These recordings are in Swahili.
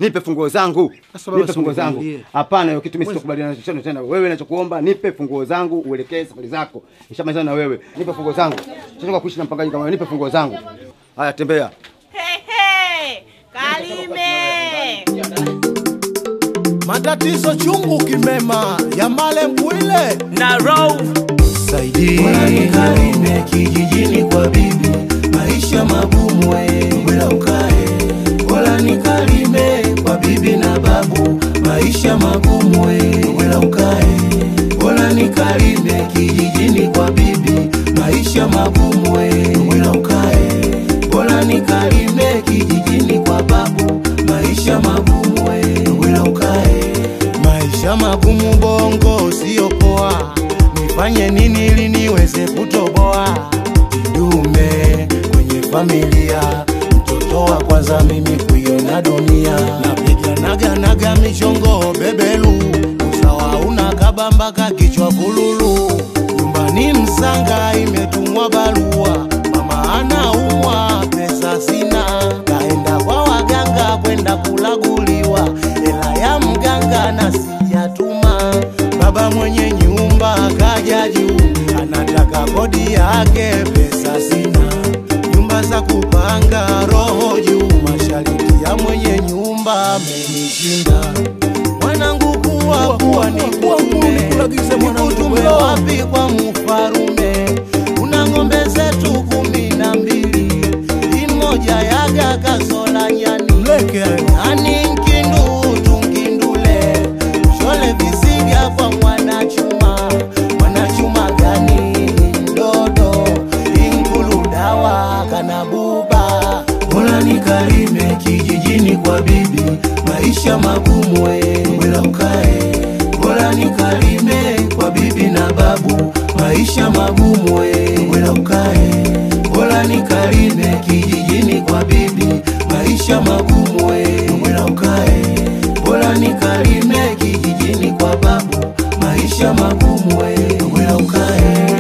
nipe funguo zangu, Sasa baba, nipe funguo zangu. sikukwambie. Hapana, hiyo kitu mimi sitokubaliana nacho tena. Wewe ninachokuomba nipe funguo zangu, uelekee safari zako. Nishamalizana na wewe, nipe funguo zangu. Sitaki kuishi na mpangaji kama wewe, nipe funguo zangu. Haya, tembea. Hehe, Kalime. Matatizo chungu kimema ya male mbwile Na row. Bora nikalime kijijini kwa bibi, maisha magumu we, bora ukae. Bora nikalime kwa bibi na babu, maisha magumu we, bora ukae. Bora nikalime kijijini kwa bibi, maisha magumu we, bora ukae. Bora nikalime kijijini kwa babu, maisha magumu we, bora ukae. maisha magumu bongo sio poa nifanye nini ili niweze kutoboa dume kwenye familia mtoto wa kwanza mimi kuiona dunia napiganaganaga michongo bebelu usawa una kabamba kakichwa bululu nyumbani msanga imetumwa barua mama anaumwa pesa sina kaenda kwa waganga kwenda kulaguliwa hela ya mganga na sijatuma baba mwenye nyumba kaja juu anataka kodi yake pesa sina nyumba za kupanga roho juu mashariti ya mwenye nyumba amenishinda mwanangu kuwa kuwa ni kutume nikutume wapi kwa mfarume una ng'ombe zetu kumi na mbili imoja yaga kasola nyani ani nkindu tungindule shole visiga kwa mwanachuma mwanachuma gani mdodo inkulu dawa kana buba Bora nikalime kijijini kwa bibi, maisha magumu we, bora ukae. Bora nikalime kwa bibi na babu, maisha magumu we, bora ukae. Bora nikalime kijijini kwa bibi, maisha magumu we, bora ukae. Bora nikalime kijijini kwa babu, maisha magumu we, bora ukae.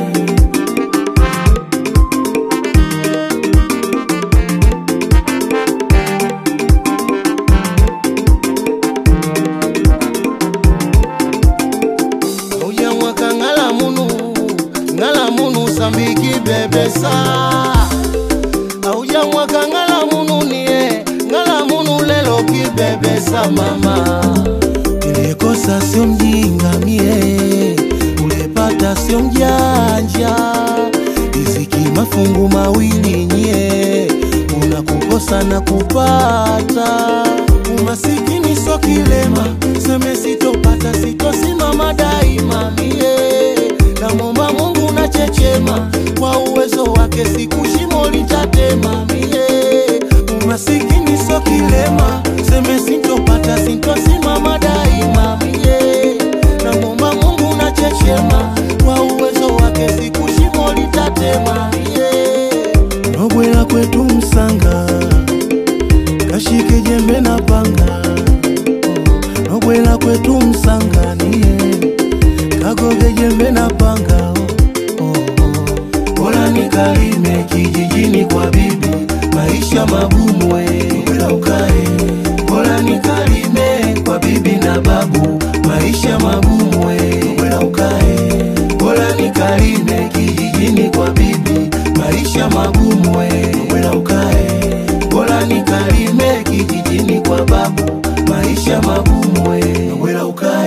uya mwaka ngala munu ngala munu sambiki bebesa auja mwaka ngala munu nie ngala munu lelo kibebesa mama ilikosa sio mjinga mie ulepata sio mjanja riziki mafungu mawili nye unakukosa na kupata umasikini so kilema seme sitopata sitosimama daima mie namwomba mungu na chechema kwa uwezo wake siku shimo litatema mie umasikini so kilema seme sitopata sitosimama daima mie namwomba mungu na chechema kwa uwezo wake siku shimo litatema mie nobwela kwetu msanga kashike jembe na panga nobwela kwetu msanganie kagoge jembe na panga oh, oh. Bora nikalime kijijini kwa bibi, maisha magumu we, bora ukae. Bora nikalime kwa bibi na babu, maisha magumu we, bora ukae. Bora nikalime kijijini kwa bibi, maisha magumu we, bora ukae. Bora nikalime kijijini kwa babu, maisha magumu we, bora ukae.